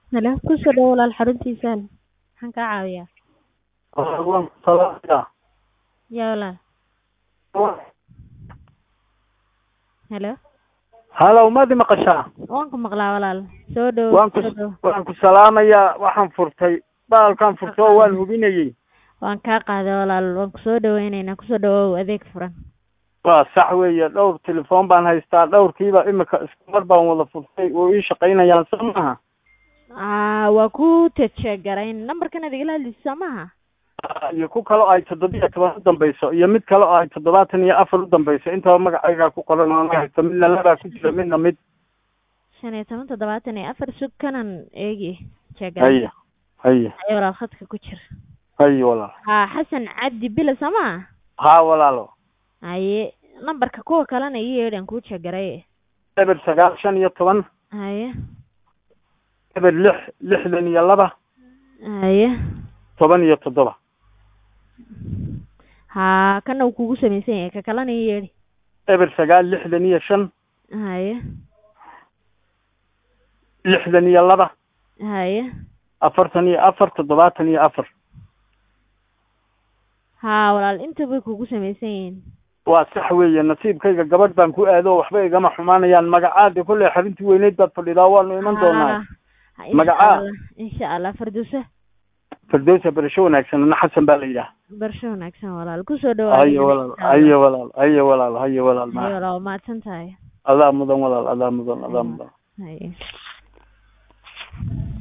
Halo, ku soo dhawaad walaal xaruntiisaan. Maxaan kaa caawiyaa? waan ku salaamayaa Yaa walaal. Halo, halow maad i maqashaa waan ku maqlaa walaal. Soo dhawow. waan ku soo dhawow. waan ku salaamayaa waxaan furtay baalkaan furto oo waan hubinayey Waan kaa qaaday walaal. Waan ku soo dhawaynaynaa. Ku soo dhawow adeeg furan. waa sax weeye dhowr telefoon baan haystaa dhowrkiiba imika isku mar baan wada furtay oo ii shaqaynayaan soo maaha Aa, waa ku tejegarayn. Nambarkan aad igala hadlaysa maaha? iyo ku kale oo ay toddobiyo toban u dambayso iyo mid kale oo ay toddobaatan iyo afar u dambayso intaba magacaygaa ku qoran oo ma haysto midna labaa ku jira midna mid shan iyo toban toddobaatan iyo afar sug kanan eegi jeegarayn. haye haye Haye walaal khadka ku jir. haye walaal Haa, Xasan Cabdi Bila sama? haa walaalo Haye, nambarka kuwa kalena ii yeedhan kuu jeegaray. eber sagaal shan iyo toban Haye, eber lix lixdan iyo laba haye. toban iyo toddoba Haa, kana uu kugu samaysan yahay ka kalena ii yeedhi. eber sagaal lixdan iyo shan Haye, lixdan iyo laba haye. afartan iyo afar toddobaatan iyo afar Haa, walaal inta bay kugu samaysan yihiin. waa sax weeye nasiibkayga gabadh baan ku aado waxba igama xumaanayaan magacaada kolley xaruntii weyneyd baad fadhidaa waanu iman doonaa Haa, insha Magacaa? Allah, insha Allah Firdawsa. firdowsa barasho wanaagsan ana xasan baa la yidhaah Barsho wanaagsan walaal. Ku soo dhawaad. haye walaal haye walaal haye walaal haye walaal Haye ma walaal, waa mahadsan tahay. adaa mudan walaal adaa mudan adaa mudan Haye.